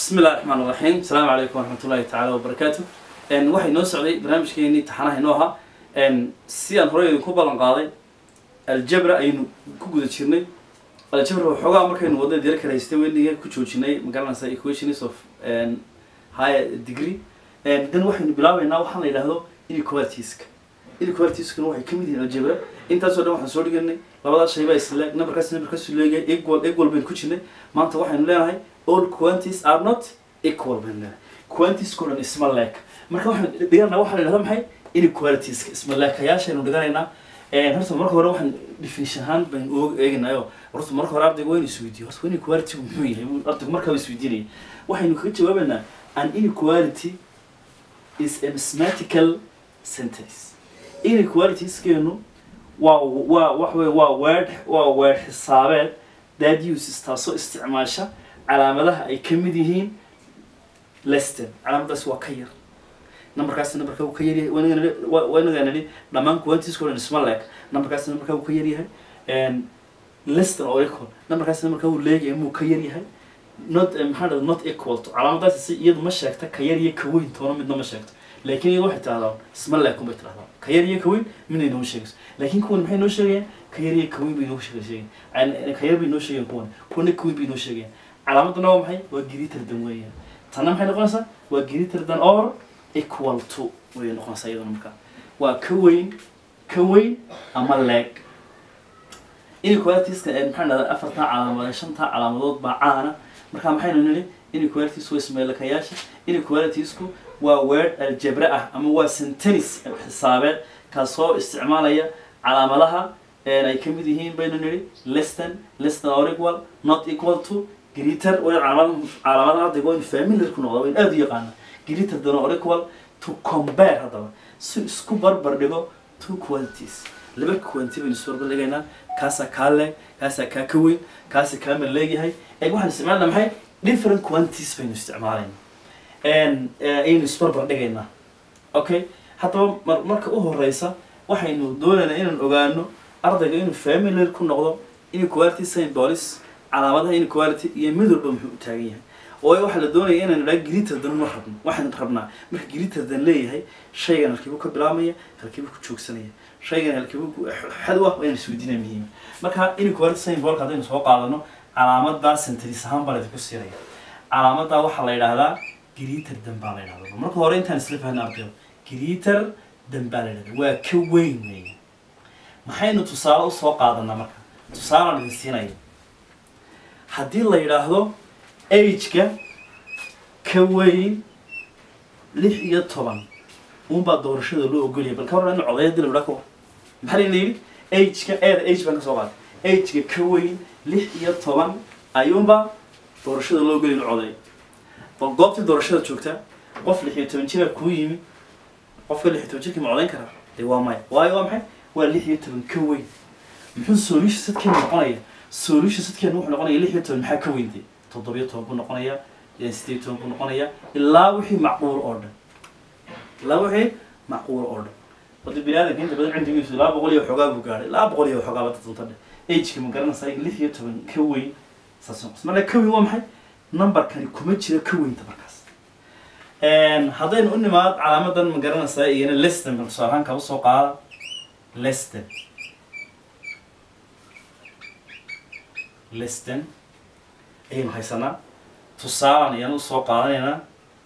bismi illahi raxmaan iraxiim asalaamu calaykum waraxmat ullahi tacaala wabarakaatu waxay noo socday barnaamijkeenii taxanaha inoo ahaa sidaan horey idinku ballan qaaday aljabra ayaynu ku guda jirnay aljabra waxoogaa markaynu wadada dira karaystay weniga ku joojinay magaranaysa equations of higher degree dan waxaynu bilaabeynaa waxaan la yidhaahdo inequalitiska inequalitieskuna waxay kamid yihiin aljabra intaasoo dhan waxaan soo dhiganay labadaas shay baa isleeg numberkaas numberkaasu leeyahay equal equal baynu ku jirnay maanta waxaynu leenahay all quantities are not equal baynu leenahay quantitieskoo dhan isma leeg marka waxaan dhiganaa waxaa la yidhahda maxay inequalitiska isma leekayaashaynu dhiganaynaa horta marka hore waxaan definition ahaan baynu og eeganayo horta marka hore ardayga waynu isweydiiyo horta inequality muxuu yahay ardaygu markaaba isweydiinaya waxaynu kaga jawaabaynaa an inequality is a mathematical sentence inequalitieskeenu waa waa wax wey waa word waa word xisaabeed that uses taasoo isticmaasha calaamadaha ay ka mid yihiin leston calaamadaas waa ka yar numberkaas numberka uu ka yaryahay wanagaa nidhi dhammaan quantiska o dhan isma leeg numberkaas numberka uu ka yaryahay leston oo equal numberkaas numberka uu leegahay muu ka yaryahay not maxaa dhada not equal to calaamadaas iyadu ma sheegta ka yar iyo ka weyn toona midna ma sheegto laakiin iyadu waxay tidhahdaa isma leeg kun bay tidhahdaa ka yar iyo ka weyn midna inoo sheegayso laakiin kuwan maxay noo sheegayaan ka yar iyo ka weyn bay inoo sheegayaan ka yar bay inoo sheegayaan kuwan kuwana ka weyn bay inoo sheegayaan calaamaduna waa maxay waa greater than weeyaan tanna maxay noqonaysaa waa greater than or equal to way noqonaysaa iyaduna marka waa ka weyn ka weyn ama leeg inequalitiska ee maxaa dhahdaa afartan calaamadood shantaa calaamadood baa caana marka maxaynu nidhi inequalities waa ismeelakayaasha inequalitiesku waa word aljabra ah ama waa sentence xisaabeed kaasoo isticmaalaya calaamadaha ay ka mid yihiin baynu nidhi leston leston or equal not equal to greater way calaamada calaamadaha ardayga waynu familiar ku noqda waynu aada u yaqaana greater than or equal to compare haddaba si isku barbar dhigo two quantities laba quanti baynu isu barbar dhigaynaa kaasaa kaa leeg kaasaa kaa ka weyn kaasa kaa mar leegyahay eeg waxaan isticmaalna maxay different quantities baynu isticmaalayna ayaynu isbarbar dhigaynaa okay haddaba mar marka u horeysa waxaynu doonaynaa inaan ogaano ardayga inuu familiar ku noqdo inequality symbols calaamadaha inequality iyo mid walba muxuu u taagan yahay oo waxaa la doonaya inaan idhaa greater than ma rabno waxaan rabnaa marka greater than leeyahay shaygan halkiibu ka bilaabmaya halkiibu ku joogsanaya shaygan halkiibu xad u ah inaan isweydiinaya muhiima marka inequality symbolka haddaynu soo qaadano calaamadaa centris ahaan baa laydinku siinaya calaamadaa waxaa la yidhaahdaa greater than baa la yidhahdaa marka hore intaan isla fahna ardayo greater than baa la yidhahdaa waa ka weyn weeye maxaynu tusaale usoo qaadanaa marka tusaalaan idin siinaya haddii la yidhaahdo ageka ka weyn lix iyo toban unbaa doorashada loo ogolyahay bal ka warran in codaya dil ka war maxaa layna yidhi ageka eeda age baan ka soo qaaday ageka ka weyn lix iyo toban ayuunbaa doorashada loo ogolyahay in codeeyo bal goobtii doorashada joogtaa qof lix iyo toban jira kuu yimi qofka lix iyo toban jirkii ma codayn karaa dee waa maya waayo waa maxay waa lix iyo toban ka weyn muxuu solution sadkeenu noqonaya solution sadkeenu wuxuu noqonaya lix iyo toban maxaa ka weyntay toddobiyo toban buu noqonaya sideed toban buu noqonaya ilaa wixii macquul oo dhan ilaa wixii macquul oo dhan wada bini aadamka inta badan cindigiisu ilaa boqol iyo waxoogaa buu gaadhay ilaa boqol iyo waxoogaa bada dunta dhe ageka ma garanaysaa lix iyo toban ka weyn saas noqos marka ka weyn waa maxay numberkani kuma jira ka weynta markaas haddaynu u nimaad calaamadan ma garanaysaa iyana leston bal tusaale ahaan kaba soo qaada leston leston ayaynu haysanaa tusaalaan ayaan usoo qaadanaynaa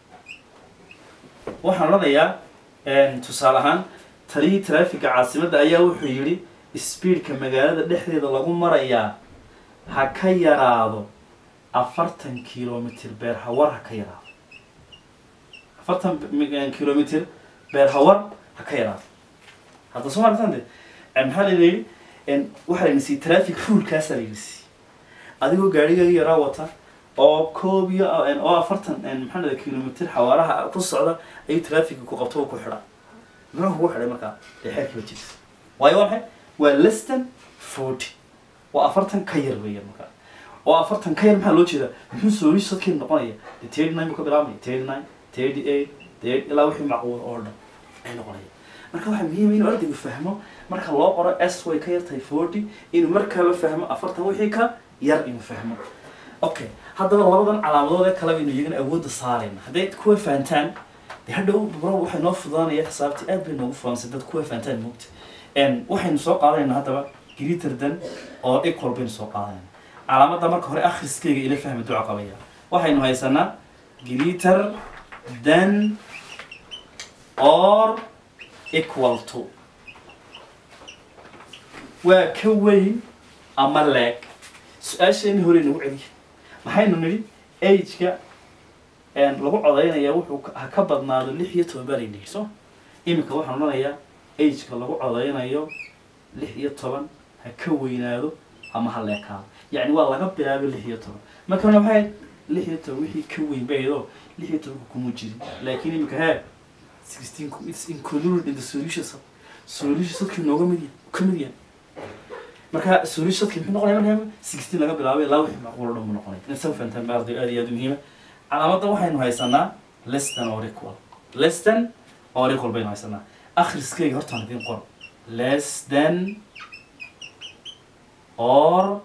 waxaan odhanayaa tusaale ahaan taliyii trafficka caasimadda ayaa wuxuu yidhi speedka magaalada dhexdeeda lagu marayaa ha ka yaraado afartan kilomitr beer hawar ha ka yaraado afartan kilomitr beer hawar ha ka yaraado hadda soo maratan de maxaa layna yidhi waxaa layna siiyey traffic rulekaasaa layna siiyey adigoo gaadhigaaga yaraa wata oo koob iyo oo afartan maxaa dhada kilomitr xawaaraha ku socda ayuu trafficka ku qabto oo ku xidha muxuu kugu xidhay markaa dee xeerkiiba jirta waayo waa maxay waa leston forty waa afartan ka yar weeyaan markaa oo afartan ka yar maxaa loo jeedaa muxuu solution sadkeenu noqonaya dee thirty nine buu ka bilaabmaya thirty nine thirty eight thirty ilaa wixii macquul oo dhan ay noqonaya marka waxaa muhiima inuu ardaygu fahmo marka loo qoro s way ka yartahay forty inuu markaaba fahmo afartan wixii ka yar inuu fahmo okay haddaba labadan calaamadood ee kale baynu iyagana awoodda saarayna hadday kuwa fahantaan dee hadhow bro waxay noo fududaanaya xisaabtii aad bay noogu fudaanaysa dad kuwa fahantaan moogta n waxaynu soo qaadanaynaa haddaba greater than oo equal baynu soo qaadanayna calaamadda marka hore akhriskeyga ila fahmi duca qabaya waxaynu haysanaa greater than or equal to waa ka weyn ama leeg su-aasheeni hore nagu celiya maxaynu nidhi ageka lagu codaynaya wuxuu ka- ha ka badnaado lix iyo toban baa laynihi so iminka waxaan odhanayaa ageka lagu codaynayo lix iyo toban ha ka weynaado ama ha leekaado yacni waa laga bilaabo lix iyo toban markana maxay ahayd lix iyo toban wixii ka weyn baydo lix iyo tobanka kuma jirin laakiin iminka hee sixteen it's included in the solution set solution setkii nooga mid yahay ka mid yahay marka solution setkii muxuu noqonaya markaa sixteen laga bilaabay ilaa wixii macquul oo dhan buu noqonaya inaad soo fahantaan ma arday aad iyo aad u muhiima calaamadda waxaynu haysanaa less than or equal less than or equal baynu haysanaa akhriskeyga hortaan idiin qor less than or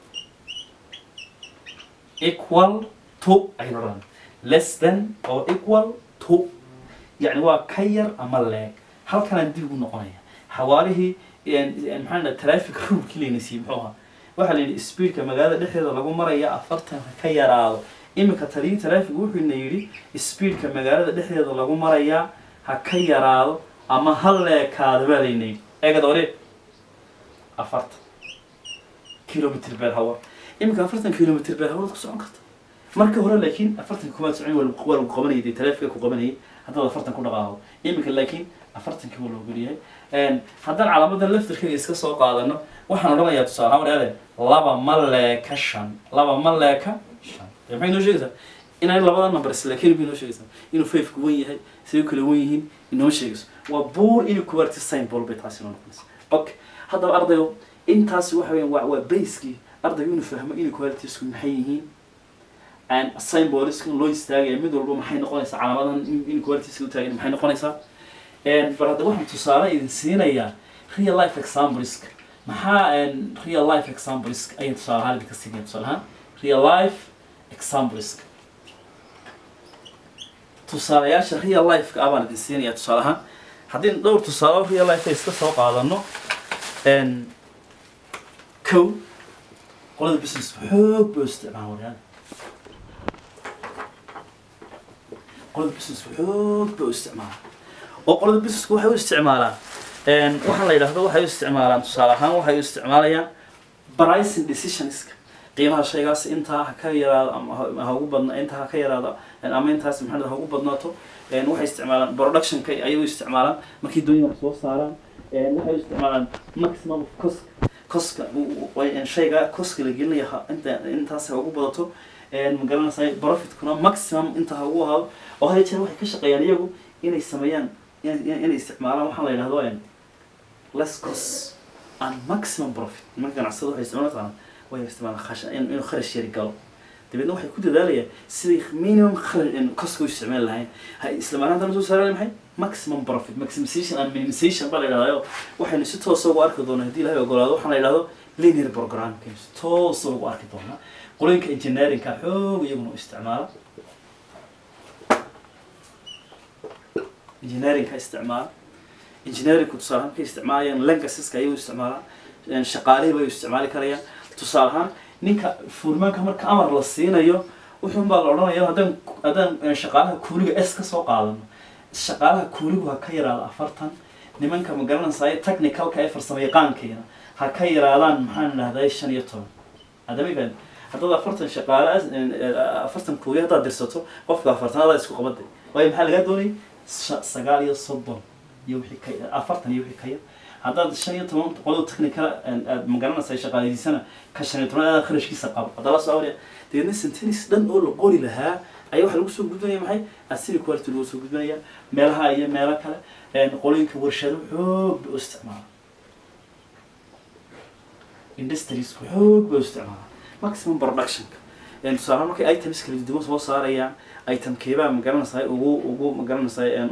equal to aynu odhan less than or equal to يعني waa ka yar ama leeg halkanaan dib ugu noqonaya xawaalihii maxaa la traffic rulekii layna siiyey muxuu ahaa waxaa la yidhi speedka magaalada dhexdeeda lagu maraya afartan ha ka yaraado iminka taliyii traffic wuxuuna yidhi speedka magaalada dhexdeeda lagu maraya ha ka yaraado ama ha leekaado baa layna yidhi eegad ore afartan kilomitr per hour iminka afartan kilomitr per hour ku socon karta marka hore laakiin afartan kumaad socon waa lagu- waa lagu qabanayay dee trafficka ku qabanayay haddaad afartan ku dhaqaaqo iminka laakiin afartankii waa loo geliyahay haddaan calaamadan laftirkeyga iska soo qaadano waxaan odhanayaa tusaale ahaan wareade laba ma leeka shan laba ma leeka shan dee maxay noo sheegaysaa inay labada number isleekeyn bay noo sheegaysaa inuu fayfku wan yahay say u kala wan yihiin inoo sheegayso waa buur inuu kuwarti symbol bay taasi noo noqonaysa okay haddaba ardayo intaasi waxa weeyaan waa waa baskii ardaygu inuu fahmo inuu qualities maxay yihiin and symboliska loo istaagaya mid walba maxay noqonaysaa calaamadan in- in qualitiska u taagan maxay noqonaysaa And bar hadda waxaan tusaale idin siinayaa real life exampleska maxaa and real life exampleska ayaan tusaale ahaan idinka siinaya tusaale ahaan real life exampleska tusaalayaasha real lifeka ah baan idin siinaya tusaale ahaan haddii dhowr tusaale oo real life iska soo qaadano n kow qolada business xoog buu isticmaala waryaal qolada business xoog buu isticmaala oo qolada businessku waxay u isticmaalaan n waxaa la yidhaahdo waxay u isticmaalaan tusaale ahaan waxay u isticmaalayaan pricing decisionska qiimaha shaygaas intaa ha ka yaraado ama ha- ha ugu badna intaa ha ka yaraado ama intaas maxaa ha ugu badnaato n waxay isticmaalaan productionka ayay u isticmaalaan markay doonayaan soo saaraan n waxay u isticmaalaan maximum of cost koska shayga koska la gelinaya ha- inta intaas ha ugu badato ma garanaysaa profitkuna maximum inta ha ugu ahaado oo hada jeer waxay ka shaqeeyaan iyagu inay sameeyaan in- in- inay isticmaalaan waxaa la yidhahdo em, less cost and maximum profit nimanka ganacsada waxay isticmaalaan way isticmaalaan khash in- inuu kharash yari galo dabeedna waxay ku dadaalayaan siday minimum kharash coska u isticmaali lahayn ha isla maanaantana soo saaraya maxay maximum profit maximization and minimization baa la yidhahdayo waxaynu si toosa ugu arki doonaa haddii ilahay ogolaado waxaa la yidhahdo linear programming si toosa ugu arki doonaa qolooyinka engineeringka xoog iyaguna u isticmaala engineeringka isticmaala engineeringku tusaale ahaan markay isticmaalayaan languageska ayay u isticmaalaan shaqaalihii bay u isticmaali karayaan tusaale ahaan ninka furmaanka marka amar la siinayo wuxuun baa la odhanaya haddaan haddaan shaqaalaha kuuliga s ka soo qaadano shaqaalaha kuuligu ha ka yaraado afartan nimanka ma garanaysaay technicalka ee farsamayaqaankeena ha ka yaraadaan maxaan idhahday shan iyo toban haddama ifaan haddaad afartan shaqaale afartan kuuli haddaad dirsato qofka afartanadaa isku qabaday waayo maxaa lagaa doonayay sha- sagaal iyo soddon iyo wixii ka afartan iyo wixii ka yar haddaad shan iyo toban qolada technical aad ma garanaysaa shaqaaleydiisana ka shan iyo toban aad kharashkiisa qabo haddaba soo awriya deedna sentenis dhan oo la qori lahaa ayaa waxaa lagu soo gudbanaya maxay asili quality lagu soo gudbanaya meelaha iyo meelo kale qolooyinka warshado xoog bay u isticmaala industriesku xoog bay u isticmaala maximum productionka tusaale markay items kala duwan soo saarayaan itemkeebaa ma garanaysaa ugu ugu ma garanaysaa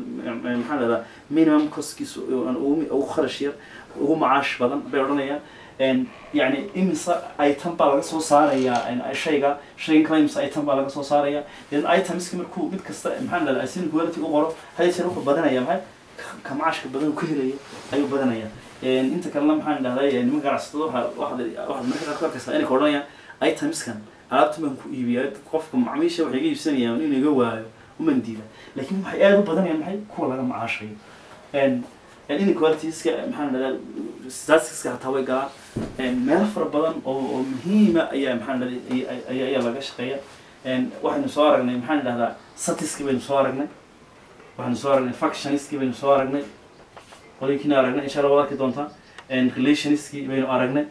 maxaa lahdaa minimum costkiisa ugu ugu kharash yar ugu macaash badan bay odhanayaan een, yacni imisa item baa laga soo saarayaa een, shayga shaygan kale imisa item baa laga soo saaraya then itemska markuu mid kasta maxaa la dhahdaa sin quality u qoro hal jeer wuxuu badanaya maxay ka- ka macaashka badan uu ka helaya ayuu badanaya Een, inta kalena maxaan dhahday nimanka ganacsatada waxa waxaad waxaad marka qaar ku arkaysaa inay ka odhanayaan itemskan alaabta baan ku iibiyaa qofka macmiisha waxay iga iibsanayaan inuu iga waayo uman diida laakiin waxay aada u badanayaan maxay kuwa laga macaashayo Een, een inequalitiska maxaan dhahdaa statistiska hataa way galaan Een, meelo fara badan oo oo muhiima ayaa maxaan dhahday ayaa ayaa laga shaqeeya Een, waxaynu soo aragnay maxaan dhahdaa statistiski baynu soo aragnay waxaynu soo aragnay factioniski baynu soo aragnay qolooyinkiina aragnay insha allah waad arki doontaa Een, relationiski baynu aragnay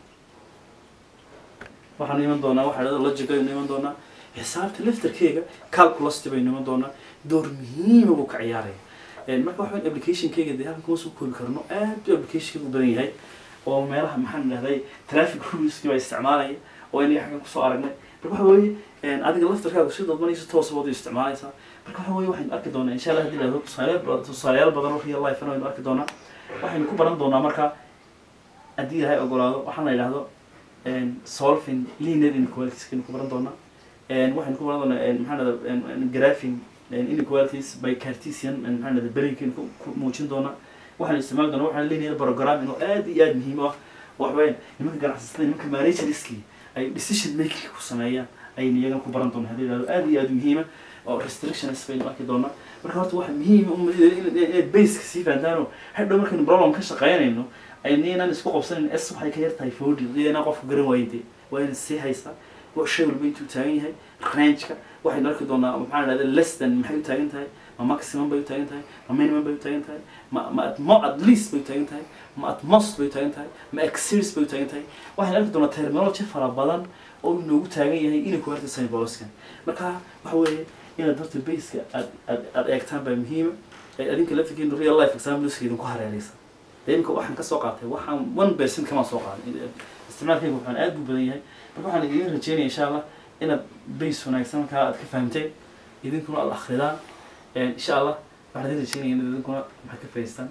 waxaanu iman doonaa waxaa dhahda logic aynu iman doonaa xisaabta laftarkeega calculus baynu iman doonaa door muhiima buu ka ciyaaraya Een, marka waxa weyn applicationkeyga dee halkan kuma soo koobi karno aad buu applicationkeyga u badan yahay oo meelaha maxaan dhahday traffic ruleski baa isticmaalaya oo inaga xaggan kusoo aragnay marka waxa weeye een, adiga laftarkaaga si dadbanaysa toos baad u isticmaalaysaa marka waxa weeye waxaynu arki doonaa insha allah haddii la yidhahdo tusaalayaal badan tusaalayaal badan oo real life waynu arki doonaa waxaynu ku baran doonaa marka haddii ilaahay ogolaado waxaan la yidhahdo een, solving linear inequalities kaynu ku baran doonaa Een, waxaynu ku baran doonaa een, maxaa la yidhahdaa graphing een, inequalities by cartesian een, maxaa la yidhahdaa berinkaynu ku ku muujin doonaa waxaan isticmaali doonaa waxaan linear programming oo aad iyo aad muhiim u ah wax weyn nimanka ganacsatada nimanka managerski ay decision making ku sameeyaan ayaynu iyagana ku baran doonaa haddii la yidhahdo aad iyo aad muhiima oo restrictions baynu arki doonaa marka horta waxa muhiim um inaad baseka sii fahantaano hadhow markaynu problem ka shaqeynayno aynu inaan isku qabsanayn s waxay ka yar tahay forty iyadana qofka garan waayde waa inaad sii haysaa wa shay walba intuu taagan yahay rangeka waxaynu arki doonaa maxaa la dhahda less than maxay u taagan tahay ma maximum bay u taagan tahay ma minimum bay u taagan tahay ma ma at mo at least bay u taagan tahay ma at most bay u taagan tahay ma exceeds bay u taagan tahay waxaynu arki doonaa terminology fara badan oo inoogu taagan yahay inequality symbolskan marka waxa weeye inaad horta baseka aad aad aad eegtaan baa muhiima ee adinka laftirkiina real life exampleska idinku hareeraysa dee imika waxaan ka soo qaatay waxaan one percent kama soo qaaday isticmaalkayga waxaan aad buu badan yahay marka waxaan idin rajeynaya insha allah inaad base wanaagsan markaa aad ka fahamteen idinkuna aad akridaan insha allah waxaan idin rajeynaya inaad idinkuna maxaad ka faa'idaystaan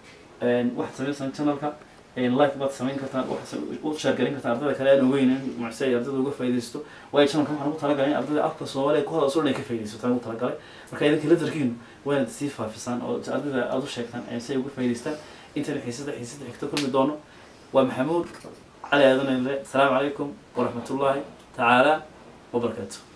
waxaad samaysaan channelka like baad samayn kartaan waxaad u sheergelin kartaan ardayda kale aan ogeynin macse ay ardayda uga faa'iidaysto waayo channelka waxaan ugu talagalay in ardayda afka soomaaliya ku hadasoo dhan ka faa'iidaysataan ugu talagalay marka idinka ladarkiinu waa inaad sii faafisaan oo ardayda aad u sheegtaan si ay uga faa'iidaystaan intayna xiisada xiisada xigta kulmi doono waa maxamuud cali aadan ile asalaamu calaykum waraxmatullaahi tacaala wabarakaatu